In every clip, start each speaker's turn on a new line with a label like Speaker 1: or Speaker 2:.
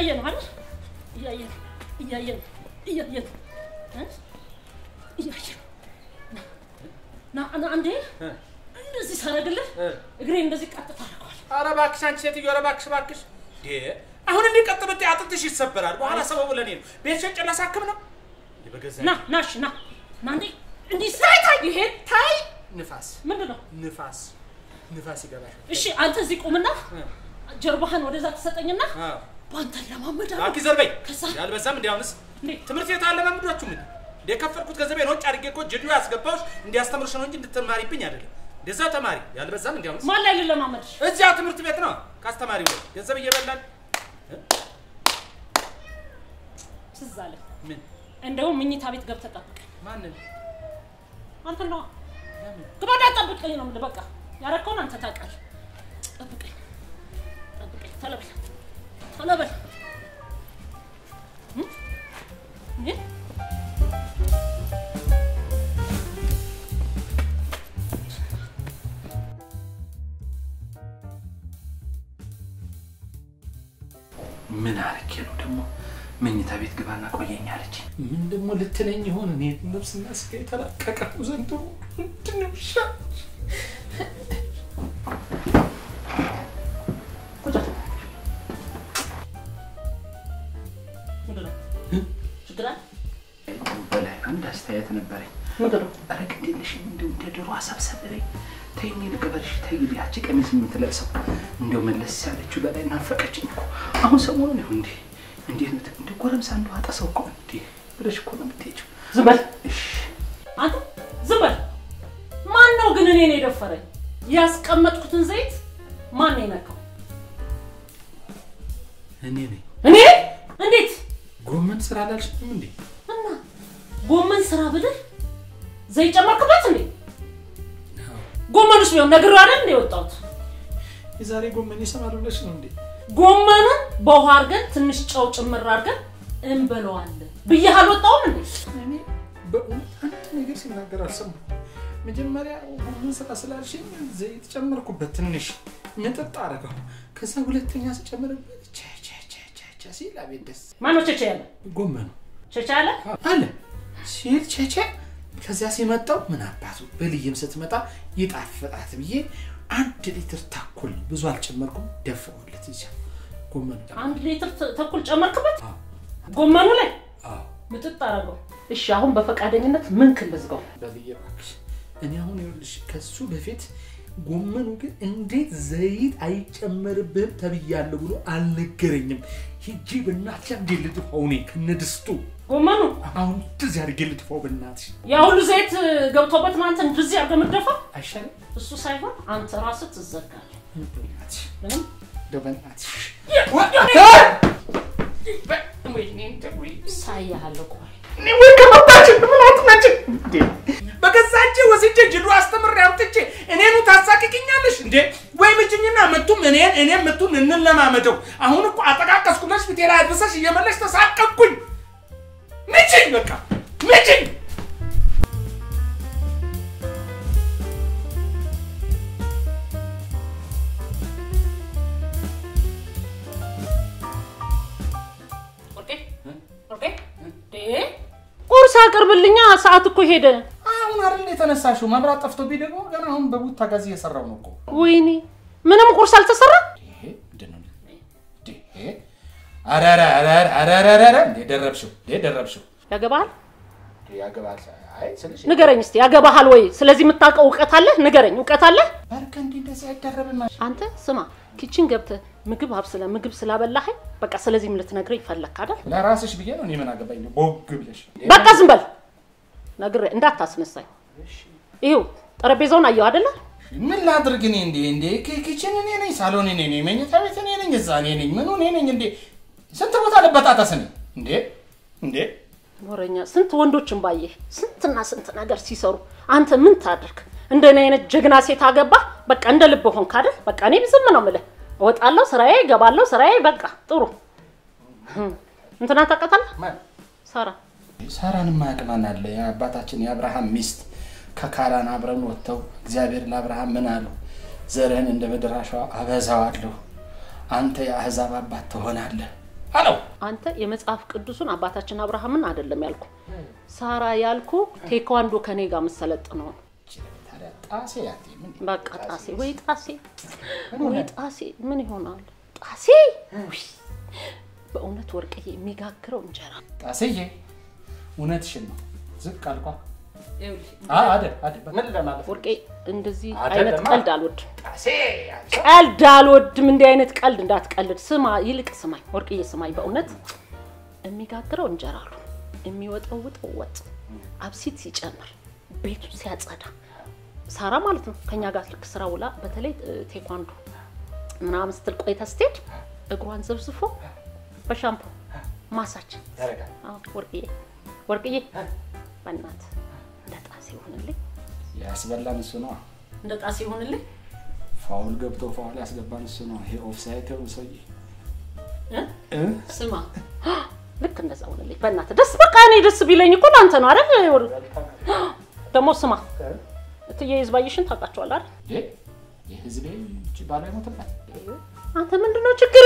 Speaker 1: እያየ ነው አይደል? እያየ ነው እያየ ነው እያየ ነው እ? እያየ ነው። ና ና አንዴ እንደዚህ ሳደርግልህ እግሬ እንደዚህ ቀጥታ አደርገዋል።
Speaker 2: ኧረ እባክሽ አንቺ ሴትዮ፣ ኧረ እባክሽ እባክሽ። እንዴ አሁን እንዲህ ቀጥ ብትይ አጥንትሽ ይሰበራል። በኋላ ሰበቡ ለእኔ ነው። ቤት ሸጬ ላሳክም ነው። እንዴ በገዛ
Speaker 1: ና ና እሺ ና ና እንዴ እንዲህ ታይ ታይ ይሄ ታይ
Speaker 2: ንፋስ
Speaker 1: ምንድን ነው?
Speaker 2: ንፋስ ንፋስ ይገባሻል።
Speaker 1: እሺ አንተ እዚህ ቁምና ጀርባህን ወደዛ ትሰጠኝና
Speaker 2: አዎ
Speaker 1: በአንተ ለማመዳለሁ።
Speaker 2: እባክሽ ዘርበኝ።
Speaker 1: ከዛ
Speaker 2: ያልበዛም እንዲ አሁንስ
Speaker 1: እንዴ
Speaker 2: ትምህርት ቤት አለማምዷችሁ ምን እንደ የከፈልኩት ገንዘቤን ወጭ አድርጌ እኮ ጅዱ ያስገባሁሽ እንዲያስተምርሽ ነው እንጂ እንድትማሪብኝ አይደለም። እንደዛ ተማሪ ያልበዛም እንዲ አሁንስ
Speaker 1: ማን ላይ ልለማመድሽ?
Speaker 2: እዚያ ትምህርት ቤት ነው ከአስተማሪው ላይ ገንዘብ እየበላን
Speaker 1: ትዝ አለ።
Speaker 2: ምን
Speaker 1: እንደውም ምኝታ ቤት ገብተህ ጠብቀኝ።
Speaker 2: ማንን
Speaker 1: አንተ ነዋ ግባዳ ጠብቀኝ ነው የምልህ። በቃ ያረከውን አንተ ታውቃለህ። ጠብቀኝ ጠብቀኝ። ቶሎ በል ቶሎ በል እ? እንዴ
Speaker 3: ምን አርጌ ነው ደግሞ መኝታ ቤት ግባና ቆየኝ አለች።
Speaker 2: ምን ደግሞ ልትለኝ ይሆን? እኔ ነፍስና ስጋ የተላቀቀ ነው ዘንድሮ። ምንድን ነው ይሻል?
Speaker 1: ቁጭ በል። ምንድን ነው ችግር አለ?
Speaker 3: በላይ አንድ አስተያየት ነበረኝ።
Speaker 1: ምንድን ነው
Speaker 3: ኧረ ግድ የለሽም እንዲሁ እንደ ድሮ አሰብሰብ በይ። ተይኝ ልቅበልሽ። ተይ ያቺ ቀሚስ የምትለብሰው እንዲያው መለስ ያለችው በላይ ናፈቀችኝ እኮ አሁን ሰሞኑን ይሁን እንዴ እንዴት ነው እንደ ጎረምሳ እንደው አጠሰው እኮ እንዴ ብለሽ እኮ ነው የምትሄጂው።
Speaker 1: ዝም በል
Speaker 3: እሺ
Speaker 1: አንተ ዝም በል። ማን ነው ግን እኔን የደፈረኝ? ያስቀመጥኩትን ዘይት ማን ነው የነካው?
Speaker 2: እኔ ነኝ።
Speaker 1: እኔ እንዴት
Speaker 2: ጎመን ስራ አላልሽም እንዴ?
Speaker 1: እና ጎመን ስራ ብልህ ዘይት ጨመርክበት እንዴ? ጎመኑስ ቢሆን ነግሬው አይደል እንደ የወጣሁት?
Speaker 2: የዛሬ ጎመን ይሰማል ብለሽ ነው እንዴ?
Speaker 1: ጎመኑን በውሃ አድርገን ትንሽ ጨው ጭምር አድርገን እንበለዋለን ብዬህ አልወጣሁም እንዴ?
Speaker 2: እኔ በእውነት አንድ ነገር ሲናገር አልሰማሁም። መጀመሪያ ጎመን ስራ ስላልሽኝ ዘይት ጨመርኩበት፣ ትንሽ ምጥጥ አደረገው። ከዛ ሁለተኛ ስጨምርበት ቸ ቸ ቸ ቸ ቸ ሲል አቤት ደስ
Speaker 1: ማነው ቸቸ ያለ?
Speaker 2: ጎመኑ
Speaker 1: ቸቸ ያለ?
Speaker 2: አለ ሲል ቸቸ ከዚያ ሲመጣው ምን አባቱ በልይም ስትመጣ ይጣፍጣት ብዬ አንድ ሊትር ተኩል ብዙ አልጨመርኩም፣ ደፋሁለት እዚያ ጎመኑ ላይ።
Speaker 1: አንድ ሊትር ተ- ተኩል ጨመርክበት
Speaker 2: አዎ፣
Speaker 1: ጎመኑ ላይ
Speaker 2: አዎ።
Speaker 1: ምጥጥ አደረገው። እሺ አሁን በፈቃደኝነት ምን ክልዝጋው?
Speaker 2: በልዬ እባክሽ እኔ አሁን ይኸውልሽ ከሱ በፊት ጎመኑ ግን እንዴት ዘይት አይጨመርብህም ተብያለሁ ብሎ አልነገረኝም። ሂጂ በእናትሽ አንዴ ልጥፋው እኔ ከነድስቱ
Speaker 1: ጎመኑ
Speaker 2: አሁን እንደዚህ አድርጌ ልጥፋው በእናትሽ
Speaker 1: ያ ሁሉ ዘይት ገብቶበት ነው አንተ እንደዚህ አድርገህ የምትደፋው?
Speaker 2: አይሻልም?
Speaker 1: እሱ ሳይሆን አንተ ራስህ ትዘጋለህ።
Speaker 2: በእናትሽ
Speaker 1: ምንም
Speaker 2: እንደው በእናትሽ
Speaker 1: ሳያለሁ ቆይ
Speaker 2: በገዛ እጄ ወስጄ ጅሉ አስተምሬ አምጥቼ እኔኑ ታሳቅቅኛለሽ እንዴ? ወይ ምችኝና ምቱም እኔን እኔም ምቱን እንለማመደው። አሁን እኮ አጠቃቀስኩለሽ ፊቴላ አድርሰሽ እየመለሽ ተሳቀቅኩኝ። ምችኝ፣ በቃ ምችኝ።
Speaker 1: ወርቄ ወርቄ እንዴ ቁርስ አቅርብልኛ፣ ሰዓት እኮ ሄደ።
Speaker 2: አሁን አይደል የተነሳሽው? መብራት ጠፍቶብኝ ደግሞ ገና አሁን በቡታ ጋዝ እየሰራው ነው እኮ።
Speaker 1: ወይኔ ምንም ቁርስ አልተሰራ።
Speaker 2: ይሄ ምንድን ነው? ይሄ ኧረ ኧረ ኧረ ኧረ ኧረ ኧረ ኧረ እንዴ ደረብሽው እንዴ ደረብሽው
Speaker 1: ያገባሃል?
Speaker 2: ያገባል። አይ ስልሽ
Speaker 1: ንገረኝ እስቲ ያገባሃል ወይ? ስለዚህ የምታውቀው እውቀት አለህ? ንገረኝ፣ እውቀት አለህ?
Speaker 2: በርከ እንዲህ እንደዚህ አይደረብም።
Speaker 1: አንተ ስማ፣ ኪችን ገብተህ ምግብ አብስለ ምግብ ስላበላኸኝ በቃ ስለዚህም ልትነግረኝ ፈለግክ አይደል?
Speaker 2: ለራስሽ ብዬ ነው እኔ ምን አገባኝ ነው ቦግ ብለሽ
Speaker 1: በቃ ዝም በል ነግሬ እንዳታስነሳኝ። ይኸው ጠረጴዛውን አየው አይደለ?
Speaker 2: ምን ላድርግ እኔ እንዴ እንዴ ኪ- ኪችን እኔ ነኝ፣ ሳሎን እኔ ነኝ፣ መኝታ ቤት እኔ ነኝ፣ እዛ እኔ ነኝ፣ ምኑ እኔ ነኝ። እንዴ ስንት ቦታ ልበጣጠስ እኔ እንዴ እንዴ
Speaker 1: ወረኛ ስንት ወንዶችን ባየህ ስንትና ስንት ነገር ሲሰሩ አንተ ምን ታድርግ? እንደኔ አይነት ጀግና ሴት አገባ በቃ እንደ ልብ ሆንክ አይደል? በቃ እኔም ዝም ነው የምልህ። እወጣለሁ ስራዬ፣ እገባለሁ ስራዬ። በቃ ጥሩ ህም። እንትና ታውቃታለህ?
Speaker 2: ማን
Speaker 1: ሳራ
Speaker 2: ሳራን ማያውቅ ማን አለ? የአባታችን የአብርሃም ሚስት ከካራን አብረን ወጥተው እግዚአብሔር ለአብርሃም ምን አለው? ዘርህን እንደ ምድር አሸዋ አበዛዋለሁ፣ አንተ የአሕዛብ አባት ትሆናለህ ሄሎ
Speaker 1: አንተ የመጽሐፍ ቅዱሱን አባታችን አብርሃምን አይደለም ያልኩ ሳራ ያልኩ ቴኳንዶ ከኔ ጋር የምትሰለጥነው ነው።
Speaker 2: ታዲያ ጣሴ አትይም እንዴ?
Speaker 1: በቃ ጣሴ ወይ ጣሴ ወይ ጣሴ ምን ይሆናል ጣሴ ውይ፣ በእውነት ወርቅዬ የሚጋግረው እንጀራ
Speaker 2: ጣሴዬ እውነትሽን ነው። ዝቅ አልኳ። አ- አይደል አይደል ምን ለማለት
Speaker 1: ወርቄ እንደዚህ
Speaker 2: አይደለማ።
Speaker 1: አይነት ቀልድ አልወድም።
Speaker 2: ጣሴ
Speaker 1: ቀልድ አልወድም። እንዲህ አይነት ቀልድ እንዳትቀልድ። ስማ፣ ይልቅ ስማኝ ወርቅዬ ስማኝ። በእውነት የሚጋግረው እንጀራ አሉ የሚወጠውጠው ወጥ አብሲት ሲጨምር ቤቱን ሲያጸዳ ሳራ ማለት ነው ከኛ ጋር ልክ ስራ ውላ በተለይ እ፣ ቴኳንዶ ምናምን ስትል ቆይታ ስትሄድ እግሯን ዘብዝፎ በሻምፖ ማሳጅ
Speaker 2: ያደርጋል።
Speaker 1: አዎ፣ ወርቅዬ ወርቅዬ በእናትህ እንደ ጣሴ ይሆንልኝ፣
Speaker 2: ያስበላን እሱ ነው።
Speaker 1: እንደ ጣሴ ይሆንልኝ።
Speaker 2: ፋውል ገብቶ ፋውል ያስገባን እሱ ነው። ይሄ ኦፍሳይድ ነው ሰውዬ
Speaker 1: እ?
Speaker 2: እ?
Speaker 1: ስማ ልክ እንደዛ ሆነልኝ። በእናትህ ደስ በቃ እኔ ደስ ቢለኝ እኮ ለአንተ ነው አይደል? ደግሞ ስማ እትዬ ይዝባይሽን ታውቃቸዋለህ አይደል?
Speaker 2: እንዴ የህዝቤ እጅ ባላ ይሞትበት
Speaker 1: አንተ ምንድን ነው ችግር?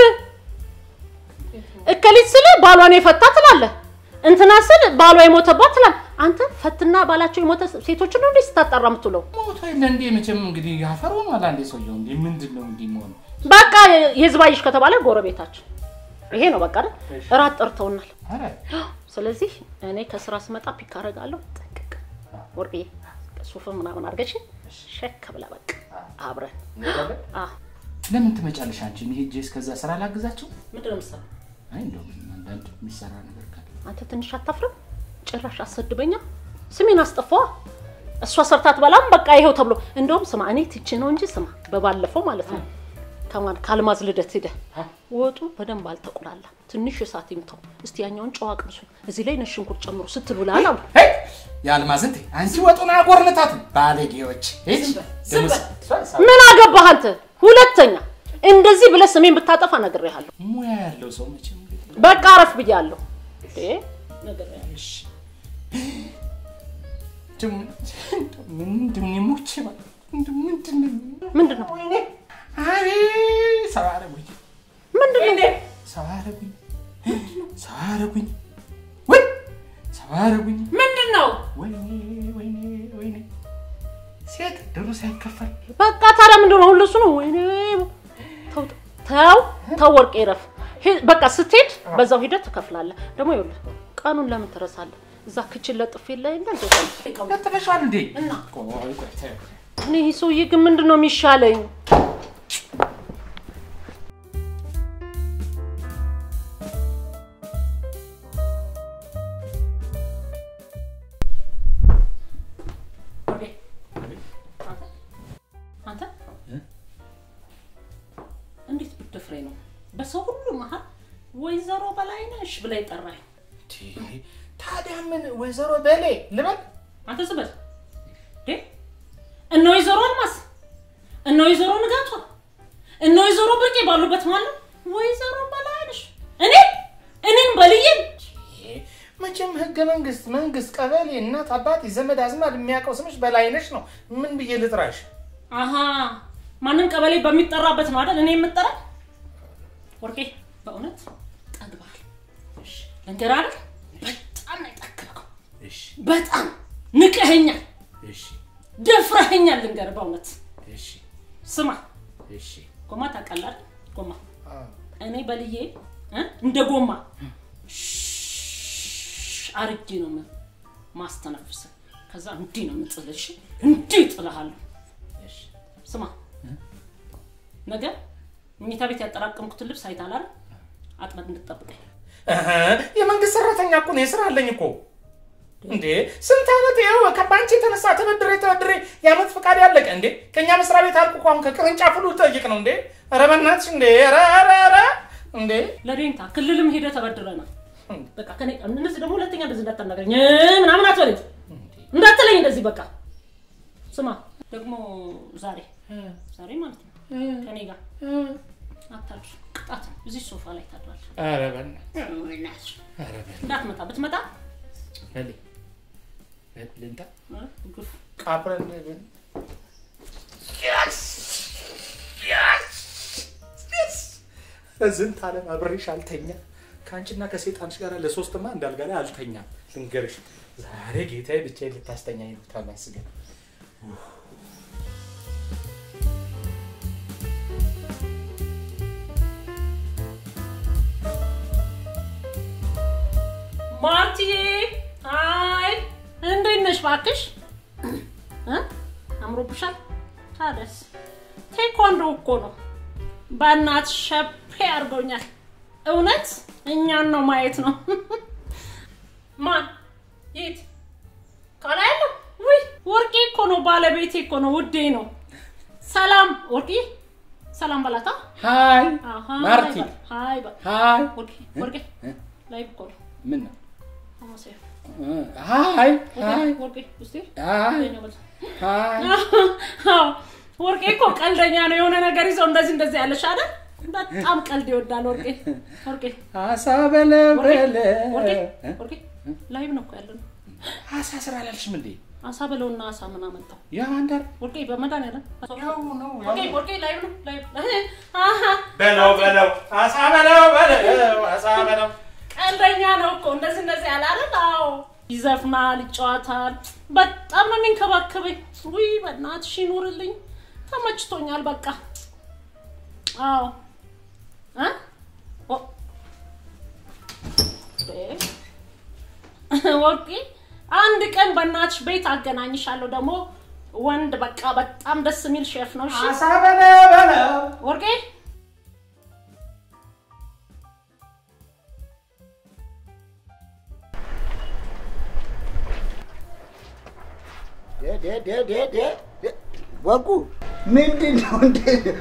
Speaker 1: እከሊት ስል ባሏን የፈታ ትላለህ፣ እንትና ስል ባሏ የሞተባት ትላለህ። አንተ ፈትና ባላቸው የሞተ ሴቶችን ነው እንዴ ስታጣራ የምትውለው?
Speaker 2: ሞቶ የለ እንዴ መቼም እንግዲህ ያፈር ሆኗል። አንዴ ሰውየው እንዴ ምንድን ነው እንዲህ መሆኑ?
Speaker 1: በቃ የዝባይሽ ከተባለ ጎረቤታችን ይሄ ነው በቃ አይደል? እራት ጠርተውናል።
Speaker 2: ኧረ
Speaker 1: ስለዚህ እኔ ከስራ ስመጣ ፒክ አደርጋለሁ። ጠንቅቅ ወርቅዬ፣ ሱፍ ምናምን አድርገሽ ሸክ ብላ በቃ አብረን
Speaker 2: እንሄዳለን?
Speaker 1: አዎ።
Speaker 2: ለምን ትመጫለሽ አንቺ? እኔ ሄጄ እስከዛ ስራ ላግዛቸው?
Speaker 1: ምንድን ነው የምትሰራው?
Speaker 2: አይ እንደውም አንዳንድ የሚሰራ ነገር ካለ
Speaker 1: አንተ ትንሽ አታፍርም? ጭራሽ አሰድበኛ፣ ስሜን አስጠፋዋ። እሷ ሰርታት በላም በቃ ይሄው ተብሎ እንደውም ስማ፣ እኔ ትቼ ነው እንጂ ስማ፣ በባለፈው ማለት ነው ከማን ከአልማዝ ልደት ሄደ ወጡ በደንብ አልተቆላላ፣ ትንሽ እሳት ይምታው። እስቲ ያኛውን ጨዋ ቅምሱ፣ እዚህ ላይ ነጭ ሽንኩርት ጨምሮ ስትሉላል አሉ።
Speaker 2: ሄይ የአልማዝን ተይ አንቺ ወጡን አጎርንታት ባለጌዎች። ሂጅ
Speaker 1: ዝም
Speaker 2: ደግሞ
Speaker 1: በል። ምን አገባህ አንተ? ሁለተኛ እንደዚህ ብለህ ስሜን ብታጠፋ ነግሬሃለሁ።
Speaker 2: ሙያ ያለው ሰው መቼም እንግዲህ
Speaker 1: በቃ አረፍ ብያለሁ። እንዴ ነግሬሃለሁ።
Speaker 2: እሺ እንደው ምንድን ነው ሞቼ ማለት እንደው ምንድን ነው
Speaker 1: ምንድን ነው
Speaker 2: ወይኔ አቤት ሰው አደረጉኝ
Speaker 1: ምንድን ነው?
Speaker 2: ሰው አደረጉኝ ሰው አደረጉኝ ወይ ሰው አደረጉኝ
Speaker 1: ምንድን ነው?
Speaker 2: ወይኔ ወይኔ ወይኔ ሴት ድሩ ሳይከፈል
Speaker 1: በቃ ታዲያ ምንድን ነው? ሁሉ እሱ ነው። ወይኔ ተው ተው ተው፣ ወርቄ ረፍ። በቃ ስትሄድ በዛው ሂደት ትከፍላለህ። ደግሞ ይኸውልህ ቀኑን ለምን ትረሳለህ? እዛ ክችን ለጥፍ የለ የለ እንደ
Speaker 2: ለጥፈሻል እንዴ
Speaker 1: እና
Speaker 2: ቆይ ቆይ ተይው።
Speaker 1: እኔ ይህ ሰውዬ ግን ምንድን ነው የሚሻለኝ? አንተ እንዴት ብትደፍሬ ነው በሰው ሁሉ መሀል ወይዘሮ በላይነሽ ብላ የጠራኝ?
Speaker 2: ታዲያ ምን ወይዘሮ በሌ ልበል
Speaker 1: አንተ ዝም በል እንዴ! እነ ወይዘሮ አልማዝ እነ ወይዘሮ ንጋቷ እነ ወይዘሮ ብርቄ ባሉበት ማለት ነው ወይዘሮ በላይነሽ እኔ እኔም በልዬን
Speaker 2: መቼም ህገ መንግስት መንግስት ቀበሌ እናት አባት ዘመድ አዝማድ የሚያውቀው ስምሽ በላይነሽ ነው ምን ብዬ ልጥራሽ
Speaker 1: አሀ ማንም ቀበሌ በሚጠራበት ነው አይደል እኔ የምጠራ ወርቄ በእውነት ጠግባል ልንገርህ አይደል በጣም ነው የጠገብከው
Speaker 2: እሺ
Speaker 1: በጣም ንቀኸኛል
Speaker 2: እሺ
Speaker 1: ደፍረኸኛል ልንገርህ በእውነት
Speaker 2: እሺ
Speaker 1: ስማ
Speaker 2: እሺ
Speaker 1: ጎማ ታውቃለህ አይደል ጎማ እኔ በልዬ እ እንደ ጎማ ሽሽ አርጌ ነው ምን ማስተነፍስ ከዛ እንዲህ ነው የምጥልሽ እንዲህ እጥልሃለሁ
Speaker 2: እሺ
Speaker 1: ስማ ነገ መኝታ ቤት ያጠራቀምኩትን ልብስ አይተሃል አይደል አጥበት እንድትጠብቀኝ
Speaker 2: እህ፣ የመንግስት ሰራተኛ እኮ ነው የስራ አለኝ እኮ እንዴ ስንት ዓመት ይኸው ከባንቺ የተነሳ ተበድሬ ተበድሬ የዓመት ፈቃድ ያለቀ እንዴ ከእኛ መስሪያ ቤት አልኩ እኮ አሁን ከቅርንጫፍ ሁሉ ጠይቅ ነው እንዴ ኧረ በእናትሽ እንዴ ኧረ ኧረ ኧረ እንዴ
Speaker 1: ለዴንታ ክልልም ሄደ ተበድረናል በቃ ከኔ እንደዚህ ደግሞ ሁለተኛ እንደዚህ እንዳታናገረኝ እ ምናምን አትበለኝ እንዳትለኝ እንደዚህ በቃ ስማ ደግሞ ዛሬ ዛሬ ማለት ነው ከኔ ጋር አታድር ቅጣት ነው እዚህ ሶፋ ላይ ታድራለህ
Speaker 2: ኧረ በእናትሽ
Speaker 1: እናትሽ
Speaker 2: ኧረ በእናትሽ
Speaker 1: እንዳትመጣ ብትመጣ
Speaker 2: በሌ ልንታ
Speaker 1: እ ግፍ
Speaker 2: አብረን በዝንት ዓለም አብሬሽ አልተኛ ከአንቺና ከሴጣንሽ ጋር ለሶስትማ እንዳልጋ ላይ አልተኛም። ልንገርሽ ዛሬ ጌታዬ ብቻዬን ልታስተኛኝ ነው። ታመስገን።
Speaker 1: ማርቲዬ አይ እንዴት ነሽ? እባክሽ እ አምሮብሻል። ታደስ ቴኳንዶ እኮ ነው። በእናት ሸፔ አድርጎኛል። እውነት እኛን ነው ማየት ነው። ማን የት ከላይ ያለው? ውይ ወርቄ እኮ ነው፣ ባለቤቴ እኮ ነው፣ ውዴ ነው። ሰላም ወርቄ፣ ሰላም በላታ።
Speaker 3: ሀይ
Speaker 1: አሃ፣
Speaker 3: ማርቲ
Speaker 1: በል፣ ሃይ በል።
Speaker 3: ሀይ
Speaker 1: ወርቄ ወርቄ ላይ እኮ ነው
Speaker 3: ምን ነው
Speaker 1: አማሴ
Speaker 3: ሀይ ሀይ
Speaker 1: ወርቄ እስቲ
Speaker 3: ሀይ
Speaker 1: ነው በል
Speaker 3: ሀይ
Speaker 1: አዎ ወርቄ እኮ ቀልደኛ ነው። የሆነ ነገር ይዘው እንደዚህ እንደዚህ ያለሽ አይደል? በጣም ቀልድ ይወዳል ወርቄ። ወርቄ
Speaker 3: አሳ በለበለ
Speaker 1: ወርቄ ወርቄ ላይቭ ነው እኮ ያለ ነው።
Speaker 3: አሳ ስራ አላልሽም እንዴ?
Speaker 1: አሳ በለውና አሳ ምን አመጣው?
Speaker 3: ያው አንዳር
Speaker 1: ወርቄ በመድኃኒዓለም
Speaker 3: ያው ነው
Speaker 1: ወርቄ ወርቄ ላይቭ ነው ላይቭ አሃ
Speaker 2: በለው በለው አሳ በለው በለው አሳ በለው
Speaker 1: ቀልደኛ ነው እኮ እንደዚህ እንደዚህ ያለ አይደል? አዎ ይዘፍናል፣ ይጫወታል። በጣም ነው የሚንከባከበኝ። ውይ በእናትሽ ይኑርልኝ። ተመችቶኛል በቃ። አዎ እ ኦ እ ወርቄ አንድ ቀን በእናትሽ ቤት አገናኝሻለሁ። ደግሞ ወንድ በቃ በጣም ደስ የሚል ሼፍ ነው። እሺ
Speaker 2: አሳ በለው በለው
Speaker 1: ወርቄ
Speaker 4: ወርቁ ምንድን ነው እንደ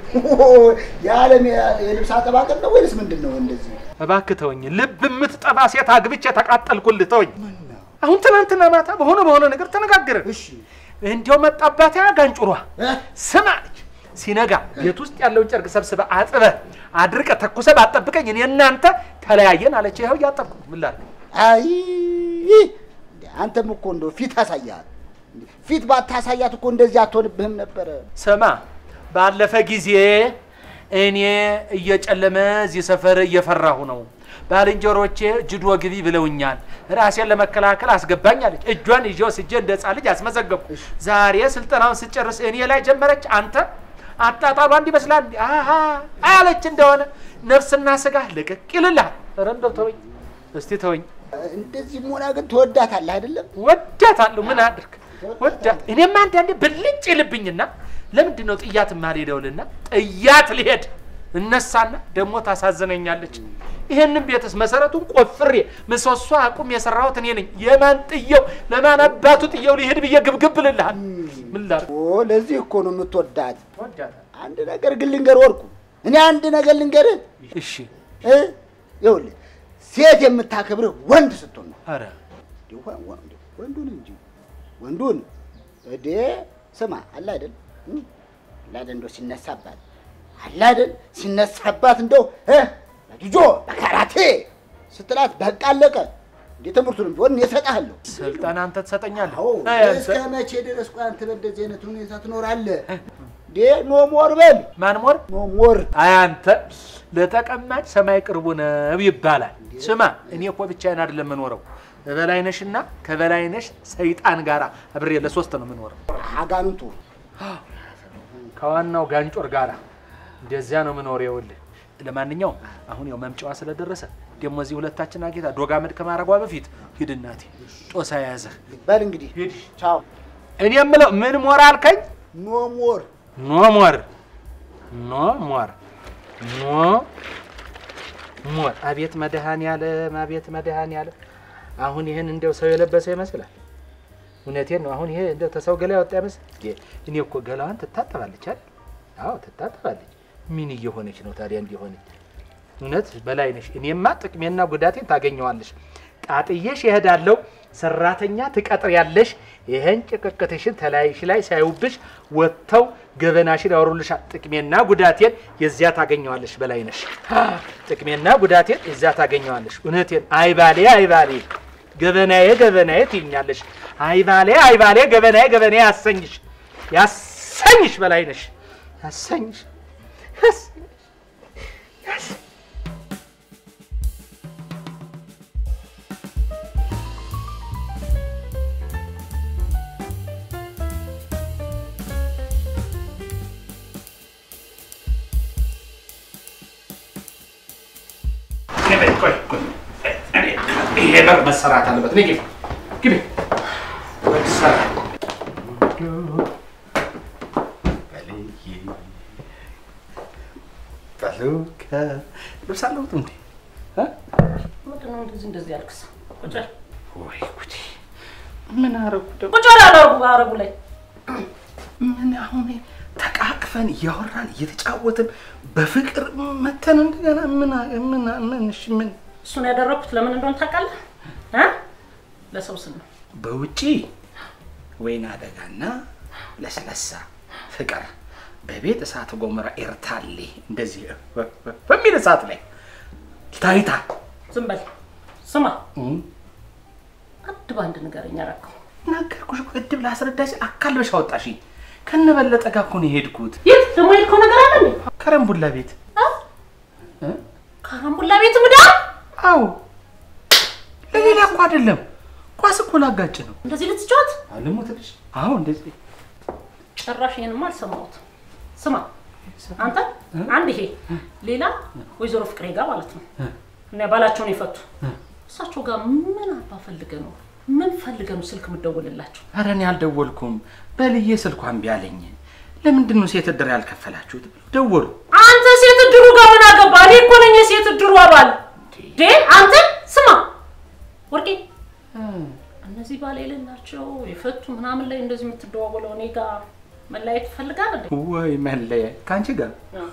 Speaker 4: የዓለም የልብስ አጠባቀር ነው ወይስ ምንድን ነው እንደዚህ?
Speaker 2: እባክህ ተወኝ። ልብ የምትጠባ ሴት አግብቼ ተቃጠልኩልህ። ተወኝ። አሁን ትናንትና ማታ በሆነ በሆነ ነገር ተነጋገርን።
Speaker 4: እሺ
Speaker 2: እንዲያው መጣባት ያ ጋንጩሯ
Speaker 4: እ?
Speaker 2: ስማ አለች። ሲነጋ ቤት ውስጥ ያለውን ጨርቅ ሰብስበ አጥበ አድርቀ ተኩሰ ባጠብቀኝ እኔ እናንተ ተለያየን አለች። ይኸው እያጠብኩ ምን ላድርግ?
Speaker 4: አይ እንደ አንተም እኮ እንደው ፊት አሳያት። ፊት ባታሳያት እኮ እንደዚህ አትሆንብህም ነበረ።
Speaker 2: ስማ ባለፈ ጊዜ እኔ እየጨለመ እዚህ ሰፈር እየፈራሁ ነው። ባልንጀሮቼ ጅዶ ግቢ ብለውኛል። ራሴን ለመከላከል አስገባኝ አለች። እጇን ይዤ ወስጄ እንደ ሕፃን ልጅ አስመዘገብኩ። ዛሬ ስልጠናውን ስጨርስ እኔ ላይ ጀመረች። አንተ አጣጣሏ እንዲመስላል እንዲ አሃ አለች እንደሆነ ነፍስና ስጋ ልቅቅ ይልልሃል። ኧረ እንደው ተወኝ እስቲ ተወኝ።
Speaker 4: እንደዚህ መሆና ግን ትወዳታለህ አይደለም?
Speaker 2: ወዳታለሁ። ምን አድርግ ወዳት። እኔም አንዳንዴ ብልጭ ይልብኝና ለምንድን ነው ጥያት ማልሄደውልና ጥያት ልሄድ እነሳና ደግሞ ታሳዝነኛለች። ይህንን ቤትስ መሰረቱን ቆፍሬ ምሰሶ አቁም የሰራሁት እኔ ነኝ። የማን ጥየው ለማን አባቱ ጥየው ሊሄድ ብዬ ግብግብ ልልሃል። ምን ላድርግ?
Speaker 4: ኦ ለዚህ እኮ ነው የምትወዳት።
Speaker 2: ወዳታለሁ።
Speaker 4: አንድ ነገር ግን ልንገር ወርቁ፣ እኔ አንድ ነገር ልንገርህ
Speaker 2: እሺ።
Speaker 4: እ ይኸውልህ ሴት የምታከብርህ ወንድ ስትሆን ነው።
Speaker 2: ኧረ
Speaker 4: እንዲሁ ወ- ወ- እንዲሁ ወንዱን እንጂ ወንዱን እዴ ስማ አለ አይደል እ? አለ አይደል እንደው ሲነሳባት አለ አይደል ሲነሳባት እንደው እ በጁጆ በካራቴ ስትላት በቃ አለቀ። እንዴ ትምህርቱንም ቢሆን እኔ እሰጥሃለሁ።
Speaker 2: ስልጠና አንተ ትሰጠኛለህ?
Speaker 4: አዎ
Speaker 2: አይ አንተ
Speaker 4: እስከ መቼ ድረስ ቆይ አንተ በእንደዚህ አይነት ሁኔታ ትኖራለህ? እንዴ ኖ ሞር በል
Speaker 2: ማን ሞር
Speaker 4: ኖ ሞር
Speaker 2: አይ አንተ ለተቀማጭ ሰማይ ቅርቡ ነው ይባላል። ስማ እኔ እኮ ብቻዬን አይደለም የምኖረው በበላይነሽና ከበላይነሽ ሰይጣን ጋር አብሬ ለሶስት ነው የምኖረው።
Speaker 4: አጋንንቱ
Speaker 2: ከዋናው ጋንጮር ጋራ እንደዚያ ነው የምኖረው። ይኸውልህ ለማንኛውም አሁን ያው መምጫዋ ስለደረሰ ደግሞ እዚህ ሁለታችን አጌታ ዶግ አመድ ከማድረጓ በፊት ሂድ እናቴ ጦሳ የያዘህ
Speaker 4: በል እንግዲህ
Speaker 2: ሂድ።
Speaker 4: ቻው
Speaker 2: እኔ የምለው ምን ሞር አልከኝ?
Speaker 4: ኖ ሞር
Speaker 2: ኖ ሞር ኖ ሞር ኖ ሞር። አቤት መድኃኔዓለም አቤት መድኃኔዓለም። አሁን ይህን እንደው ሰው የለበሰ ይመስላል። እውነቴን ነው። አሁን ይሄ እንደው ተሰው ገላ ያወጣ ይመስል። እኔ እኮ ገላዋን ትታጠባለች አይደል? አዎ ትታጠባለች። ምን እየሆነች ነው ታዲያ? እንዲሆነች እውነት በላይ ነሽ። እኔማ ጥቅሜና ጉዳቴን ታገኘዋለሽ። ጣጥዬሽ ይሄዳለው ሰራተኛ ትቀጥሪያለሽ። ይሄን ጭቅቅትሽን ተላይሽ ላይ ሳይውብሽ ወጥተው ገበናሽን ያወሩልሻል። ጥቅሜና ጉዳቴን የዚያ ታገኘዋለሽ። በላይ ነሽ። ጥቅሜና ጉዳቴን የዚያ ታገኘዋለሽ። እውነቴን አይባሌ አይባሌ ገበናዬ ገበናዬ ትይኛለሽ። አይባሌ አይባሌ ገበናዬ ገበናዬ ያሰኝሽ ያሰኝሽ በላይ ነሽ ያሰኝሽ ያሰኝሽ
Speaker 3: በይ፣ ቆይ፣ ቆይ። እኔ ይሄ በር መሰራት አለበት። ነይ ግቢ፣ ግቢ። መሰራት ልብስ አለሁት እንዴ? እ?
Speaker 1: ምንድን ነው እንደዚህ እንደዚህ ያልክስ? ቁጭ በል
Speaker 3: ወይ ጉዴ! ምን አረጉ ደግሞ?
Speaker 1: ቁጭ በል አረጉ አረጉ ላይ
Speaker 3: ምን አሁን ተቃቅፈን እያወራን እየተጫወትን በፍቅር መተን እንደገና ምን ምን ምን እሺ ምን
Speaker 1: እሱን ያደረኩት ለምን እንደሆነ ታውቃለህ? እ? ለሰው ስል ነው።
Speaker 3: በውጪ ወይን አደጋና ለስለሳ ፍቅር በቤት እሳተ ገሞራ ኤርታሌ እንደዚህ በሚል እሳት ላይ ታይታ
Speaker 1: ዝም በል ስማ፣ አንድ በአንድ ንገረኝ። አደረከው
Speaker 3: ነገርኩሽ እኮ እድብ ላስረዳሽ አካልበሽ አወጣሽ። ከነበለጠ ጋር እኮ ነው የሄድኩት
Speaker 1: የት ደግሞ የሄድከው ነገር አለ እንዴ?
Speaker 3: ከረምቡላ ቤት።
Speaker 1: እ? ካራምቡላ ቤት ምዳ
Speaker 3: አዎ ለሌላ እኮ አይደለም፣ ኳስ እኮ ላጋጭ ነው።
Speaker 1: እንደዚህ ልትጫወት?
Speaker 3: አልሞትልሽ? አዎ እንደዚህ
Speaker 1: ጭራሽ ይሄንማ አልሰማሁትም። ስማ አንተ አንድ ይሄ ሌላ ወይዘሮ ፍቅሬ ጋር ማለት ነው እና ባላቸውን የፈቱ እሳቸው ጋር ምን አባ ፈልገ ነው ምን ፈልገ ነው ስልክ የምትደውልላቸው?
Speaker 3: ኧረ እኔ አልደወልኩም። በልዬ ስልኳን ቢያለኝ ለምንድን ነው ሴት እድር ያልከፈላችሁት? ደወሉ።
Speaker 1: አንተ ሴት እድሩ ጋር ምን አገባ? እኔ እኮ ነኝ የሴት እድሩ አባል። ዴ አንተ ስማ ወርቄ፣ እነዚህ ባል የሌላቸው የፈቱ ምናምን ላይ እንደዚህ የምትደዋወለው እኔ ጋር መለያየት ትፈልጋለህ እንዴ?
Speaker 3: ወይ መለያየት ከአንቺ ጋር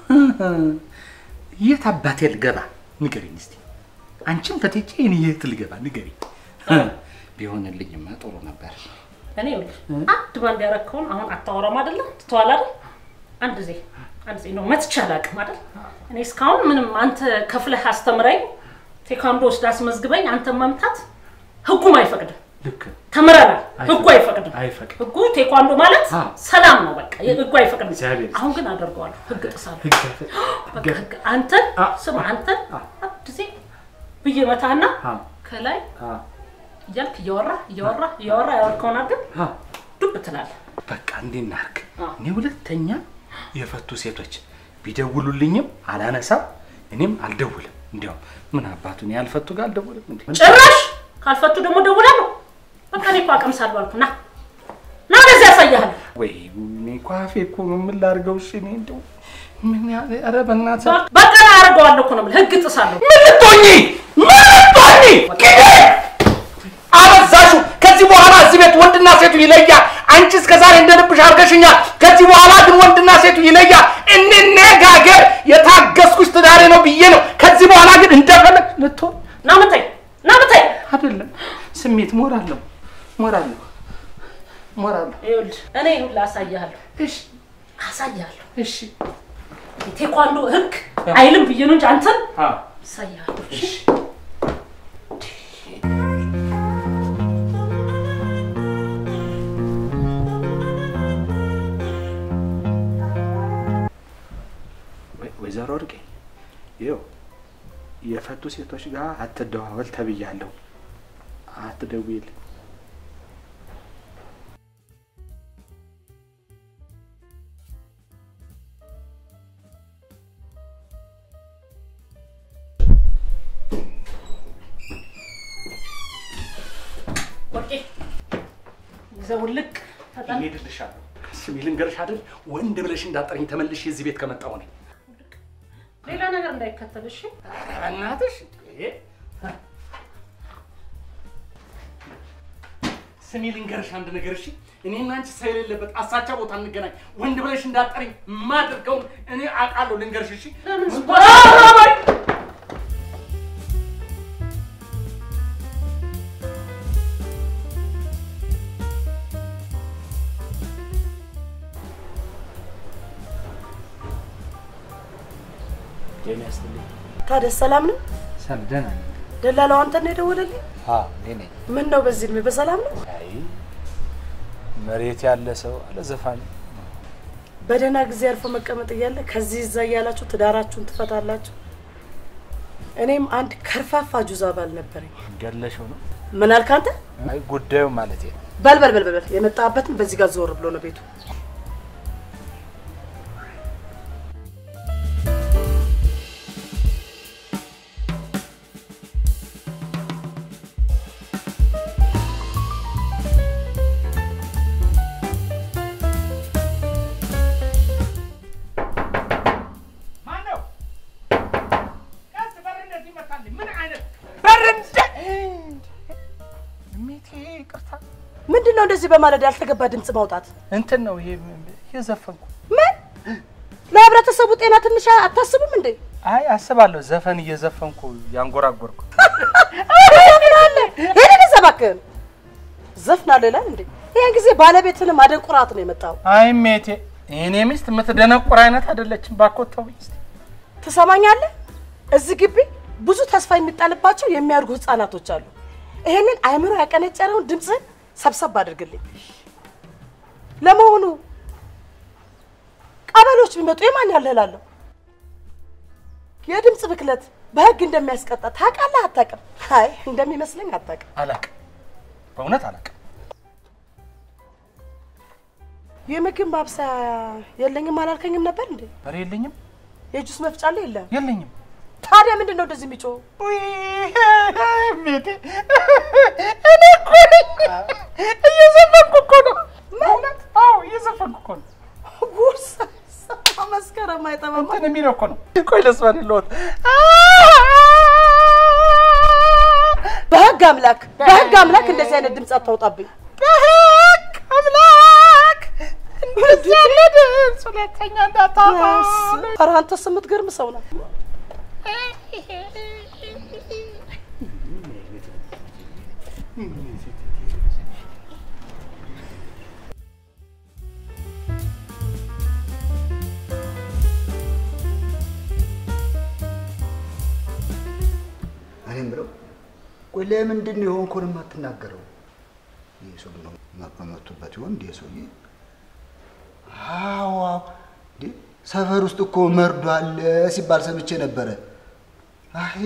Speaker 3: የት አባቴ ልገባ ንገሪኝ እስቲ። አንቺም ፈትቼ እኔ የት ልገባ ንገሪኝ። ቢሆንልኝማ ጥሩ ነበር።
Speaker 1: እኔ ይኸውልህ አንድ ባንድ ያረከውን አሁን አታወራም አይደለ? ትተዋል አይደል? አንድ ዜ አንድ ዜ ነው መትቼ አላውቅም አይደል? እኔ እስካሁን ምንም አንተ ከፍለህ አስተምረኝ ቴኳንዶ ወስድ አስመዝግበኝ አንተ መምታት ህጉም አይፈቅድም።
Speaker 3: ልክ
Speaker 1: ተምረናል። ህጉ አይፈቅድም።
Speaker 3: አይፈቅድም።
Speaker 1: ህጉ ቴኳንዶ ማለት
Speaker 3: አዎ።
Speaker 1: ሰላም ነው። በቃ ህጉ አይፈቅድም።
Speaker 3: እግዚአብሔር ይስጥ።
Speaker 1: አሁን ግን አደርገዋለሁ። ህግ ጥሳለሁ።
Speaker 3: ህግ አይፈቅድም።
Speaker 1: በቃ ህግ አንተን
Speaker 3: አዎ።
Speaker 1: ስማ አንተን
Speaker 3: አዎ።
Speaker 1: አንድ ጊዜ ብዬ መታህና
Speaker 3: አዎ።
Speaker 1: ከላይ
Speaker 3: አዎ።
Speaker 1: እያልክ እያወራ እያወራ እያወራ ያወርከውን አድርገን
Speaker 3: አዎ።
Speaker 1: ዱብ ትላለህ።
Speaker 3: በቃ እንዲህ እናድርግ።
Speaker 1: አዎ።
Speaker 3: እኔ ሁለተኛ የፈቱ ሴቶች ቢደውሉልኝም አላነሳም፣ እኔም አልደውልም። እንዲያውም ምን አባቱ እኔ ያልፈቱ ጋር አልደውልም እንዴ?
Speaker 1: ጭራሽ ካልፈቱ ደግሞ ደውላለሁ። በቃ እኔ እኮ አቀምሳለሁ አልኩ። ና ና ወደዚህ ያሳያለሁ።
Speaker 3: ወይ እኔ እኮ አፌ እኮ ነው ምን ላድርገው? እሺ እኔ እንደው ምን ያ ኧረ በእናትህ
Speaker 1: በቃ ና አደርገዋለሁ እኮ ነው የምልህ። ህግ ጥሳለሁ።
Speaker 3: ምን ልትሆኚ ምን ልትሆኚ? ግዴ አበዛሹ። ከዚህ በኋላ እዚህ ቤት ወንድና ሴቱ ይለያል። አንቺ እስከ ዛሬ እንደ ልብሽ አድርገሽኛል። ከዚህ በኋላ ግን ወንድና ሴቱ ይለያል። እንነጋገር። የታገስኩሽ ትዳሬ ነው ብዬ ነው። ከዚህ በኋላ ግን እንደፈለግ ልትሆን
Speaker 1: ና ምታይ፣ ና ምታይ።
Speaker 3: አይደለም። ስሜት ሞራል ነው ሞራል ነው ሞራል ነው።
Speaker 1: ይኸውልህ እኔ ይኸውልህ አሳያለሁ፣
Speaker 3: እሺ
Speaker 1: አሳያለሁ።
Speaker 3: እሺ
Speaker 1: የቴኳንዶ ህግ አይልም ብዬ ነው እንጂ አንተን
Speaker 3: አዎ
Speaker 1: አሳያለሁ። እሺ?
Speaker 3: እሺ ወይ- ወይዘሮ ወርቄ ይኸው የፈቱ ሴቶች ጋር አትደዋወል ተብያለሁ። አትደውይልኝ።
Speaker 1: ወርቄ ይዘውልቅ ተጠን
Speaker 3: እሄድልሻለሁ። ስሚ ልንገርሽ አይደል ወንድ ብለሽ እንዳጠረኝ ተመልሼ እዚህ ቤት ከመጣሁ ነኝ።
Speaker 1: ሌላ ነገር እንዳይከተል እሺ?
Speaker 3: ኧረ በእናትሽ እንዴ! ስሚ ልንገርሽ አንድ ነገር እሺ። እኔና አንቺ ሰው የሌለበት አሳቻ ቦታ እንገናኝ። ወንድ ብለሽ እንዳጠረኝ የማደርገውን እኔ አውቃለሁ። ልንገርሽ እሺ።
Speaker 1: ለምን
Speaker 3: ምን
Speaker 1: ስኳር-
Speaker 3: ኧረ በይ! ጤና ይስጥልኝ።
Speaker 5: ታዲያ ሰላም ነው?
Speaker 3: ሰላም ደህና ነኝ።
Speaker 5: ደላላው አንተን ነው የደወለልኝ?
Speaker 3: አዎ እኔ ነኝ።
Speaker 5: ምን ነው በዚህ እድሜ በሰላም ነው?
Speaker 3: አይ መሬት ያለ ሰው አለ ዘፋኝ
Speaker 5: በደህና ጊዜ አልፎ መቀመጥ እያለ ከዚህ እዛ እያላችሁ ትዳራችሁን ትፈታላችሁ። እኔም አንድ ከርፋፋ ጁዛ ባል ነበረኝ።
Speaker 3: ገለሽው ነው?
Speaker 5: ምን አልክ አንተ?
Speaker 3: አይ ጉዳዩ ማለት ነው።
Speaker 5: በል በል በል በል በል። የመጣበትን በዚህ ጋር ዞር ብሎ ነው ቤቱ። ምንድን ነው እንደዚህ በማለዳ ያልተገባ ድምፅ ማውጣት?
Speaker 3: እንትን ነው ይሄ እየዘፈንኩ
Speaker 5: ምን ለህብረተሰቡ ጤና ትንሽ አታስቡም እንዴ?
Speaker 3: አይ አስባለሁ ዘፈን እየዘፈንኩ ያንጎራጎርኩ
Speaker 5: ዘፍናለህ? ይሄን እባክህን ዘፍናለህ ይላል እንዴ? ይሄን ጊዜ ባለቤትንም አደንቁራት ነው የመጣው።
Speaker 3: አይ ሜቴ የኔ ሚስት የምትደነቁር አይነት አይደለችም። ባኮት ተውኝ እስቲ።
Speaker 5: ትሰማኛለህ? እዚህ ግቢ ብዙ ተስፋ የሚጣልባቸው የሚያድጉ ህፃናቶች አሉ። ይሄንን አእምሮ ያቀነጨረውን ድምፅህን ሰብሰብ አድርግልኝ። ለመሆኑ ቀበሌዎች ቢመጡ የማን ያልህላለሁ? የድምፅ ብክለት በህግ እንደሚያስቀጣ ታውቃለህ አታውቅም? አይ እንደሚመስለኝ አታውቅም።
Speaker 3: አላቅም፣ በእውነት አላቅም።
Speaker 5: የምግብ ማብሰያ የለኝም አላልከኝም ነበር እንዴ?
Speaker 3: ኧረ የለኝም
Speaker 5: የጁስ መፍጫ አለ የለም?
Speaker 3: የለኝም።
Speaker 5: ታዲያ ምንድን ነው እንደዚህ የሚጮኸው?
Speaker 3: ሜቴ እኔ እኮ ነኝ እየዘፈንኩ እኮ ነው። በእውነት አዎ፣ እየዘፈንኩ እኮ ነው።
Speaker 5: ጉርስ መስከረም አይጠማም።
Speaker 3: እንትን የሚለው እኮ ነው። ቆይ ለስፋን ለወት
Speaker 5: በህግ አምላክ በህግ አምላክ እንደዚህ አይነት ድምፅ አታውጣብኝ።
Speaker 3: በህግ አምላክ እንደዚህ ያለ ድምፅ ሁለተኛ እንዳታወጣ።
Speaker 5: ኧረ አንተስ የምትገርም ሰው ነው።
Speaker 4: እኔ የምለው ቆይ ለምንድን ነው የሆንኩን የማትናገረው? ይህ ሰው ነው መቶበት ይሆን እንዲህ ሰውዬ? አዎ አዎ፣ እንዴ ሰፈር ውስጥ እኮ መርዶ አለ ሲባል ሰምቼ ነበረ። አይ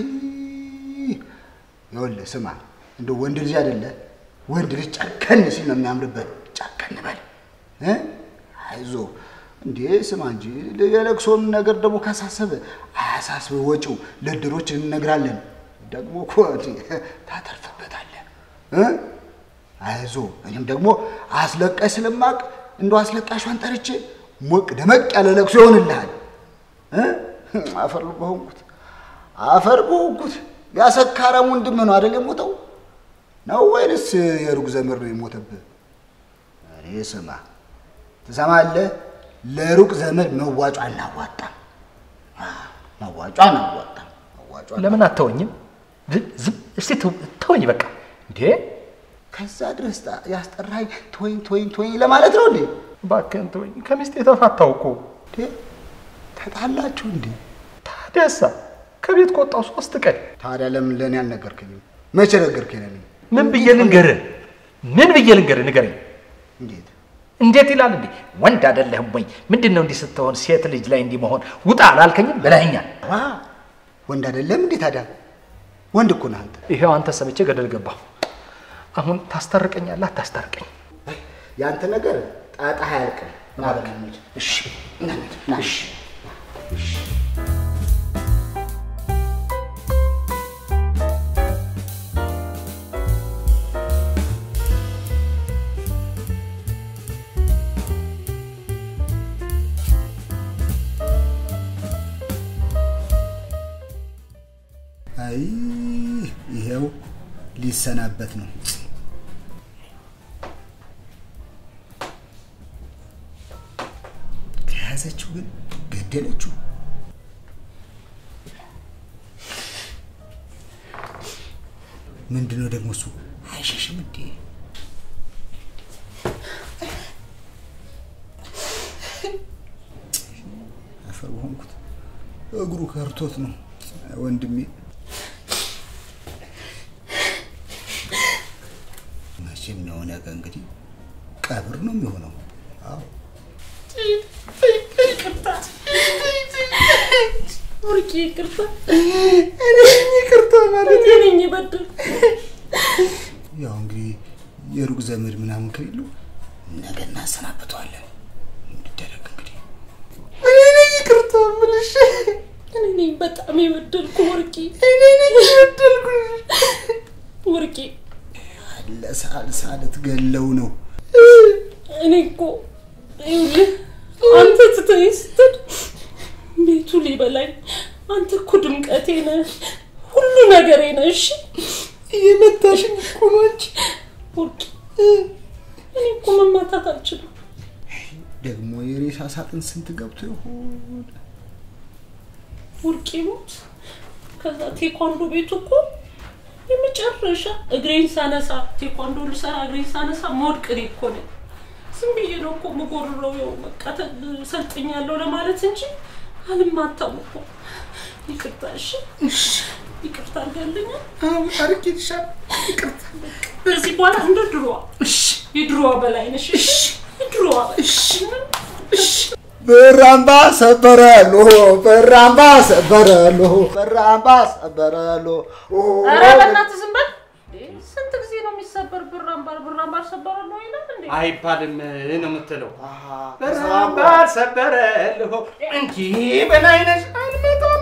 Speaker 4: ይኸውልህ ስማ፣ እንደ ወንድ ልጅ አይደለ ወንድ ልጅ ጨከን ሲል ነው የሚያምርበት። ጨከን በል እ አይዞህ እንዴ ስማ እንጂ የለቅሶም ነገር ደግሞ ካሳሰበ አያሳስብ፣ ወጪው ለድሮች እንነግራለን። ደግሞ እኮ ታተርፍበታለህ እ አይዞህ እኔም ደግሞ አስለቃሽ ስለማቅ እንደው አስለቃሿን ጠርቼ ሞቅ ደመቅ ያለ ለቅሶ ይሆንልሃል። እ አፈር በሆንኩት አፈር በሆንኩት ያሰካራም ወንድም ነው አይደል የሞተው ነው ወይንስ የሩቅ ዘመድ ነው የሞተብህ? እኔ ስማ ትሰማለህ፣ ለሩቅ ዘመድ መዋጮ አናዋጣም። መዋጮ አናዋጣም። መዋጮ
Speaker 3: ለምን አተወኝም? ዝም እስቲ ተወኝ በቃ። እንዴ
Speaker 4: ከዛ ድረስ ያስጠራኝ ቶይን ቶይን ቶይን ለማለት ነው እንዴ?
Speaker 3: እባክህን ተወኝ። ከሚስቴ የተፋታው እኮ
Speaker 4: እንዴ ተጣላችሁ እንዴ?
Speaker 3: ታዲያሳ ከቤት ከወጣሁ ሶስት ቀን
Speaker 4: ታዲያ ለምን ለእኔ አልነገርከኝም? መቼ ነገርከኝ? ለእኔ
Speaker 3: ምን ብዬ ልንገርህ? ምን ብዬ ልንገርህ? ንገረኝ።
Speaker 4: እንዴት
Speaker 3: እንዴት ይላል እንዴ? ወንድ አይደለህም ወይ? ምንድን ነው እንዲህ ስትሆን ሴት ልጅ ላይ እንዲህ መሆን? ውጣ አላልከኝም? ብለኸኛል።
Speaker 4: ዋ ወንድ አይደለም እንዴ? ታዲያ ወንድ እኮ ነህ አንተ።
Speaker 3: ይሄው አንተ ሰምቼ ገደል ገባሁ። አሁን ታስታርቀኛለህ? አታስታርቀኝ?
Speaker 4: ያንተ ነገር ጣጣ አያልቅም። ና በል እንሂድ።
Speaker 3: እሺ
Speaker 4: ና እንሂድ፣ ና።
Speaker 3: እሺ
Speaker 4: አይ ይሄው ሊሰናበት ነው። ከያዘችው ግን ገደለችው። ምንድነው ደግሞ እሱ አይሸሽም እንዴ? አፈር ሆንኩት። እግሩ ከርቶት ነው ወንድሜ። መቼም ነው ነገ እንግዲህ ቀብር ነው የሚሆነው። አዎ
Speaker 1: ይቅርታ ወርቄ፣ ይቅርታ
Speaker 4: ይቅርታ ማለት
Speaker 1: እኔ ነኝ የበደልኩ።
Speaker 4: ያው እንግዲህ የሩቅ ዘመድ ምናምን ከሌሉ ነገ እናሰናብተዋለን። እንዲደረግ እንግዲህ
Speaker 1: እኔ ነኝ ይቅርታ የምልሽ። እኔ ነኝ በጣም የበደልኩ ወርቄ፣ እኔ ነኝ የበደልኩ ወርቄ።
Speaker 4: ለሳልሳ ልትገለው ነው።
Speaker 1: እኔ እኮ ይኸውልህ አንተ ትተኸኝ ስትል ቤቱ ሊበላኝ፣ አንተ እኮ ድምቀቴ ነህ፣ ሁሉ ነገሬ ነህ። እሺ እየመታሽኝ እኮ ነው አንቺ ወርቄ። እኮ መማታት አልችልም።
Speaker 6: ደግሞ የሬሳ ሳጥን ስንት ገብቶ ይሆን?
Speaker 1: ውርቅ ይሙት። ከዛ ቴኳንዶ ቤቱ እኮ የመጨረሻ እግሬን ሳነሳ ቴኳንዶ ልሰራ እግሬን ሳነሳ መውድቅ እኔ እኮ ነኝ። ዝም ብዬ ነው እኮ የምጎርረው። ያው በቃ ተ- ሰልጥኛለሁ ለማለት እንጂ አልማታም እኮ። ይቅርታ እሺ፣ ይቅርታ አድርጋልኛል።
Speaker 2: አሁን አድርጌልሻል። ይቅርታ
Speaker 1: ከዚህ በኋላ እንደ ድሮዋ የድሮዋ በላይ ነሽ። እሺ፣ የድሮዋ በላይ
Speaker 6: ብራምባ ሰበረሎ ብራምባ ሰበረሎ ብራምባ ሰበረሎ
Speaker 1: ኧረ በእናትህ ዝም በል። ስንት ጊዜ ነው የሚሰበር ብር አምባር ብር አምባር ሰበራለሁ ይላል እንዴ?
Speaker 2: አይባልም ነው የምትለው። በራምባር ሰበረልሁ እንጂ በላይነሽ አልመጣም